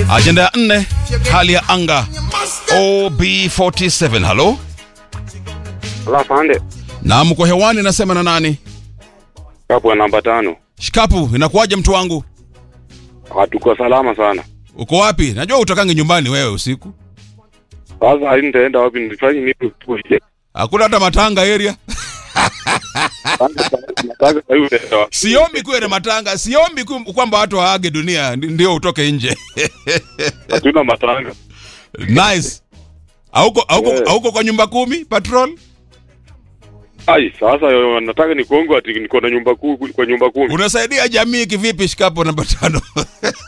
Ajenda ya nne, hali ya anga OB47. Halo, Ala fande. na mko hewani, nasema na nani? Hapo namba tano. Shikapu, inakuwaje mtu wangu? Hatuko salama sana. Uko wapi? Najua utakange nyumbani wewe usiku. Sasa hii nitaenda wapi nifanye nini tuje? Hakuna hata matanga area. Nataka sasa hivi nitaenda wapi? Siombi kuwe na matanga, siombi ku- kwamba watu waage dunia ndi- ndio utoke nje. Hatuna matanga. Nice. Hauko hauko Yeah. hauko kwa nyumba kumi patrol? Ai, sasa yo, nataka nikuongo ati niko na nyumba kuu kwa nyumba kumi. Unasaidia jamii kivipi shikapo namba tano?